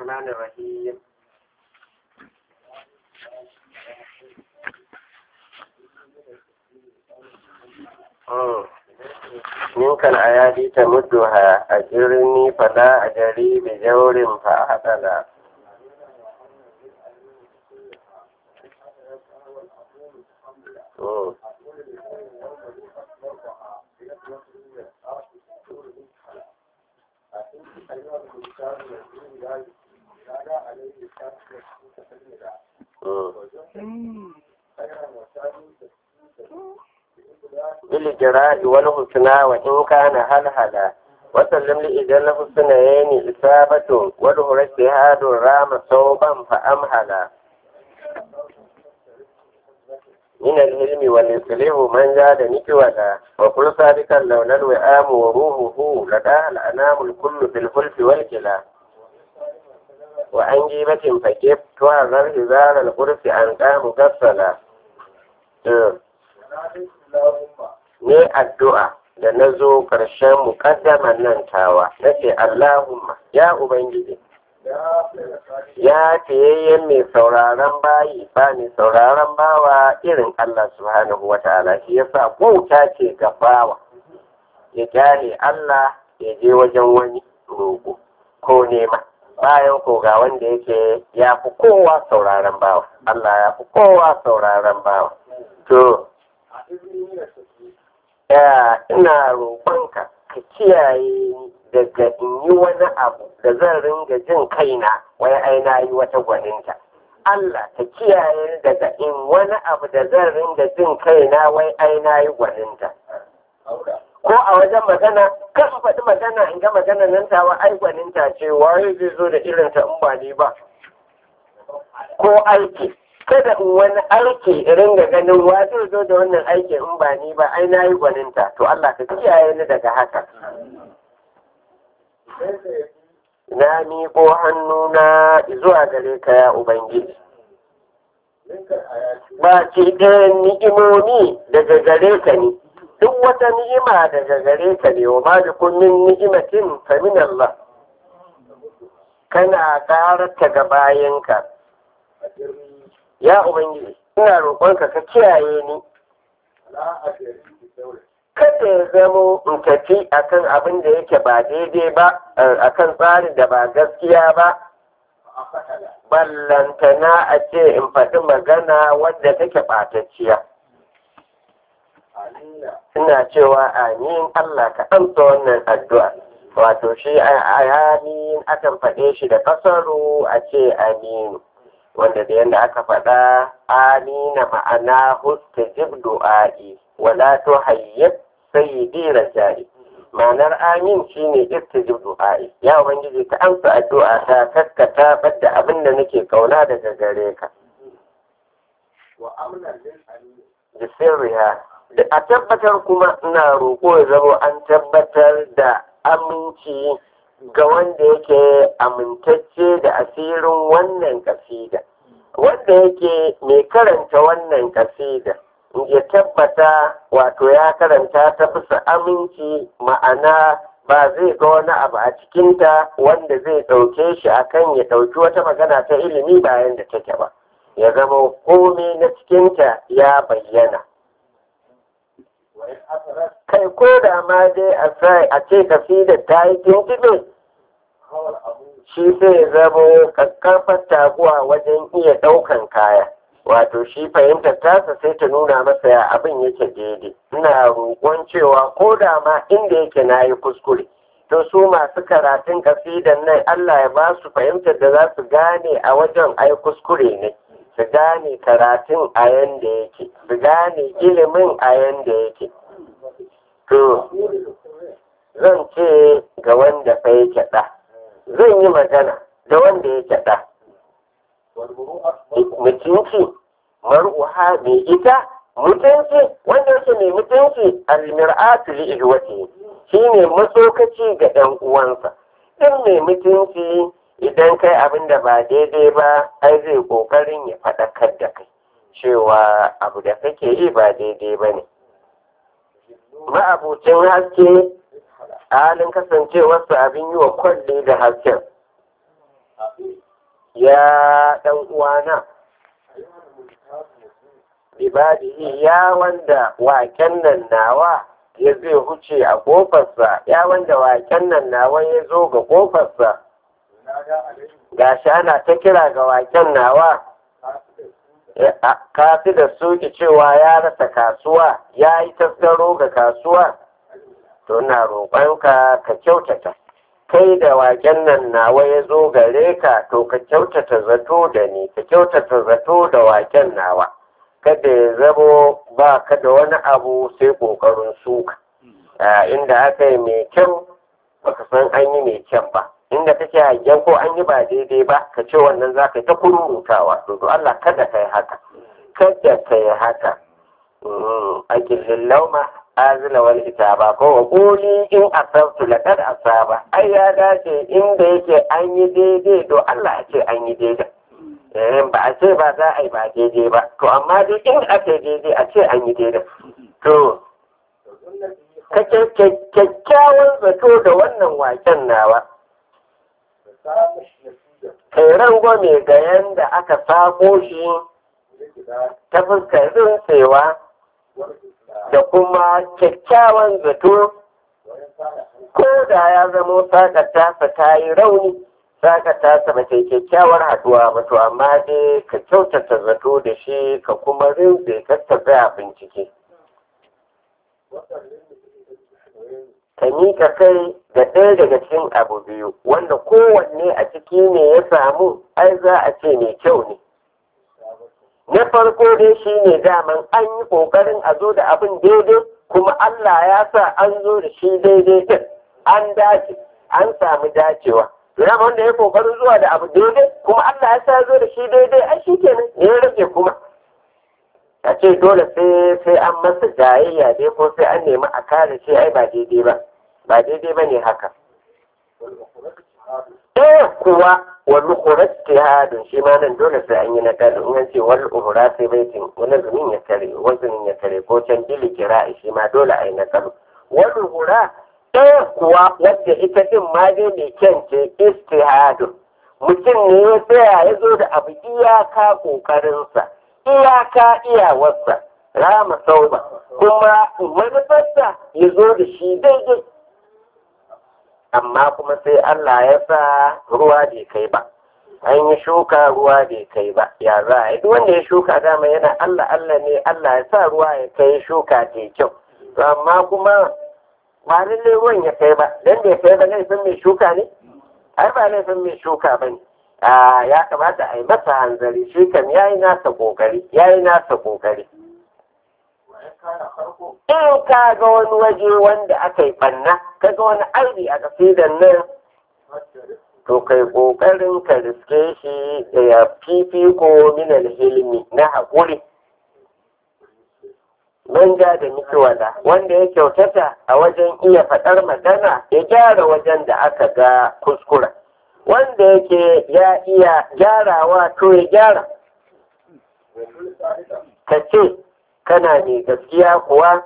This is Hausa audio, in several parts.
الرحمن الرحيم منك الأيادي تمدها أجرني فلا أجري بجور فأحسن بالجراء والحسنى وإن كان هلهلا وسلم لإذا الحسنيين إصابة وله اجتهاد رام صوبا فأمهلا من العلم والإصلاح من زاد نكولا وكل سابقا لولا الوئام وروحه لداها الأنام الكل في الخلف والكلا وعن جيبة فكيف تعذر هزار القرص أن قام كسلا ne addu'a da na zo ƙarshen muƙaddaman nan tawa na ce Allahumma ya Ubangiji ya fiyayyen mai sauraron bayi ba mai sauraron bawa irin Allah subhanahu wa ta'ala shi yasa bauta ce ga bawa ya kyale Allah ya je wajen wani roƙo ko nema bayan ko ga wanda yake ya fi kowa sauraron bawa Allah ya fi kowa sauraron bawa to ya ina roƙonka ka kiyaye daga in yi wani abu da zan ringa jin kaina wai ai na yi wata gwaninta Allah ka kiyaye daga in wani abu da zan ringa jin kaina wai ai na yi gwaninta ko a wajen magana kan faɗi magana in ga magana nan tawa ai gwaninta ce waye zai zo da irin ta in ba ni ba ko aiki kada in wani aiki irin ga ganin wa zai zo da wannan aiki in ba ni ba ai na yi gwaninta to Allah ka kiyaye ni daga haka na miƙo hannuna zuwa gare ka ya Ubangiji. Ba ce ɗayan ni'imomi daga gare ka ne, duk wata ni'ima daga gare ka ne wa ma da kunnin ni'imatin famin Allah. Kana ƙararta ga bayanka. Ya Ubangiji, ina roƙonka ka kiyaye ni. kada ya zamo in tafi akan abin da yake ba daidai ba akan tsarin da ba gaskiya ba ballantana a ce in faɗi magana wadda take ɓatacciya ina cewa amin Allah ka amsa wannan addu'a wato shi amin akan faɗe shi da kasaru a ce aminu wanda da yadda aka faɗa amina ma'ana hustajib du'a'i wala tuhayyib sayyidi rajai ma'anar amin shine istijib du'a'i ya ubangiji ka amsa addu'a ta kaskata badda abin da nake kauna daga gare ka da sirriha da a tabbatar kuma ina roƙo ya zama an tabbatar da aminci ga wanda yake amintacce da asirin wannan kasida wanda yake mai karanta wannan kasida ya tabbata wato ya karanta ta bisa aminci ma'ana ba zai ga wani abu a cikinta wanda zai ɗauke shi akan ya ɗauki wata magana ta ilimi bayan da take ba ya zama komai na cikinta ya bayyana kai ko da ma dai a ce kasida ta yi tuntube shi sai ya zama kakkarfar taguwa wajen iya ɗaukan kaya wato shi fahimtar tasa sai ta nuna masa ya abin yake daidai ina roƙon cewa ko da ma inda yake na yi kuskure to su masu karatun kasidan nan Allah ya ba su fahimtar da za su gane a wajen ai kuskure ne su gane karatun a yanda yake su gane ilimin a yanda yake to zan ce ga wanda fa yake ɗa zan yi magana da wanda yake ɗa mutunci mar'uha mai ita mutunci wanda yake mai mutunci almir'atu li ihwati shine matsokaci ga ɗan uwansa in mai mutunci idan kai abin da ba daidai ba ai zai kokarin ya faɗakar da kai cewa abu da kake yi ba daidai ba ne ma'abucin haske halin kasancewarsa abin yi wa kwalle da hasken ya ɗan uwana ibadihi ya wanda waken nan nawa ya zai huce a ƙofarsa ya wanda waken nan nawa ya zo ga ƙofarsa gashi ana ta kira ga waken nawa kafi da suki cewa ya rasa kasuwa ya yi tasgaro ga kasuwa to na roƙonka ka kyautata kai da waken nan nawa ya zo gare ka to ka kyautata zato da ni ka kyautata zato da waken nawa kada ya zamo ba ka da wani abu sai ƙoƙarin suka inda aka yi mai kyau baka san an yi mai kyan ba inda kake hangen ko an yi ba daidai ba ka ce wannan za ka yi ta kururutawa to to Allah kada ka yi haka kada ka yi haka akillin lauma azila wal itaba ko wa quli in asabtu laqad asaba ai ya dace inda yake an yi daidai to Allah ya ce an yi daidai eh ba a ce ba za a yi ba daidai ba to amma dai in aka yi daidai a ce an yi daidai to ka kyakkyawan zato da wannan waken nawa kai rangwame ga yanda aka samo shi ta fuskar rintsewa da kuma kyakkyawan zato ko da ya zamo sakata ta yi rauni sakata ta ba ta kyakkyawar haduwa ba to amma dai ka kyautata zato da shi ka kuma rintse ka tafi bincike ka miƙa kai ga ɗaya daga cikin abu biyu wanda kowanne a ciki ne ya samu ai za a ce mai kyau ne na farko dai shi ne daman an yi ƙoƙarin a zo da abin daidai kuma Allah ya sa an zo da shi daidai din an dace an samu dacewa Yana wanda ya ƙoƙarin zuwa da abu daidai kuma Allah ya sa zo da shi daidai ai shi kenan ne ya rage kuma a ce dole sai sai an masa jayayya dai ko sai an nemi a kare shi ai ba daidai ba ba daidai ba ne haka ɗaya kuwa wani kurat jihadin shi ma nan dole sai an yi na kare in ce wani uhura sai baitin wani zumin ya kare wani zumin ya kare ko can bili kira shi ma dole a yi na kare wani uhura ɗaya kuwa wadda ita din ma dai mai kyan ce istihadin mutum ne ya tsaya ya zo da abu iyaka ƙoƙarinsa iyaka iyawarsa rama sauba kuma manufarsa ya zo da shi daidai amma kuma sai Allah ya sa ruwa bai kai ba an yi shuka ruwa bai kai ba ya za a yi duk wanda ya shuka dama yana Allah Allah ne Allah ya sa ruwa ya kai shuka ta kyau to amma kuma ba lallai ruwan ya kai ba dan bai kai ba laifin mai shuka ne ai ba laifin mai shuka ba ne ya kamata a yi masa hanzari shi kam ya yi nasa kokari ya yi nasa kokari in ka ga wani waje wanda aka yi banna ka ga wani aibi a kasidan nan to kai kokarin ka riske shi da ya fifiko minal hilmi na haƙuri manja da mikiwala wanda ya kyautata a wajen iya faɗar magana ya gyara wajen da aka ga kuskura wanda yake ya iya gyarawa to ya gyara ka ce kana ne gaskiya kuwa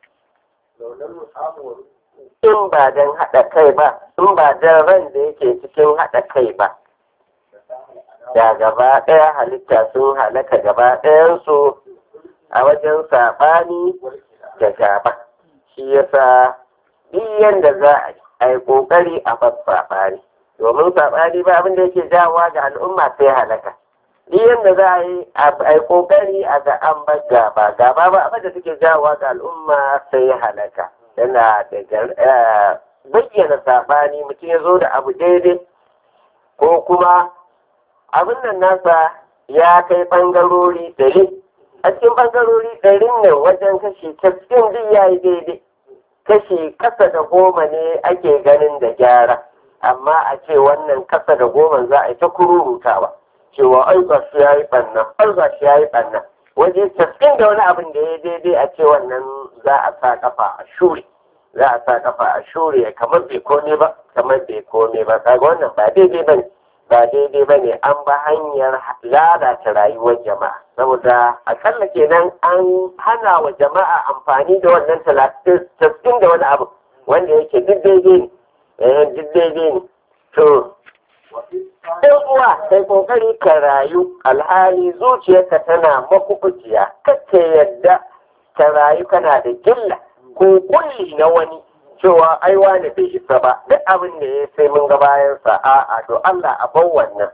in ba don haɗa kai ba in ba don ran da yake cikin haɗa kai ba da gaba ɗaya halitta sun halaka gaba ɗayansu a wajen saɓani da gaba shi yasa duk yanda za a yi ƙoƙari a bar saɓani domin saɓani ba abin da yake jawowa ga al'umma sai halaka duk yadda za a yi a kokari a ga an bar gaba gaba ba abin da suke jawowa ga al'umma sai halaka yana da bayyana saɓani mutum ya zo da abu daidai ko kuma abin nan nasa ya kai ɓangarori ɗari a cikin ɓangarori ɗarin nan wajen kashi cikin duk ya yi daidai kashi ƙasa da goma ne ake ganin da gyara amma a ce wannan kasa da goma za a yi ta kururutawa cewa ai ga shi yayi banna ai ga shi yayi banna waje tasirin da wani abin da ya daidai a ce wannan za a sa kafa a shure za a sa kafa a shure kamar bai kome ba kamar bai kome ba kaga wannan ba daidai bane ba daidai bane an ba hanyar lalata rayuwar jama'a saboda akalla kenan an hana wa jama'a amfani da wannan tasirin da wani abu wanda yake duk daidai ne eh duk daidai ne to ɗan uwa kai kokari ka rayu alhali zuciyarka tana makubuciya kake yadda ka rayu kana da gilla ko kulli na wani cewa ai wani bai isa ba duk abin da ya sai mun ga bayansa a'a to Allah a bar wannan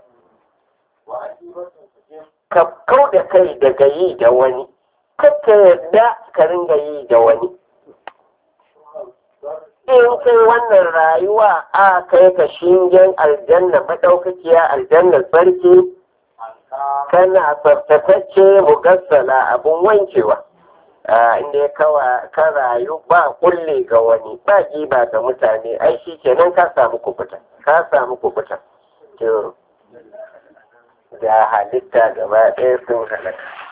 ka kau da kai daga yi da wani kake yadda ka ringa yi da wani in kai wannan rayuwa a kai ka shingen aljanna madaukakiya aljanna sarki kana tsaftatacce mugassala abun wankewa inda ya kawa ka rayu ba kulle ga wani ba giba ga mutane ai shi kenan ka samu kubuta ka samu kubuta da halitta gaba ɗaya sun halaka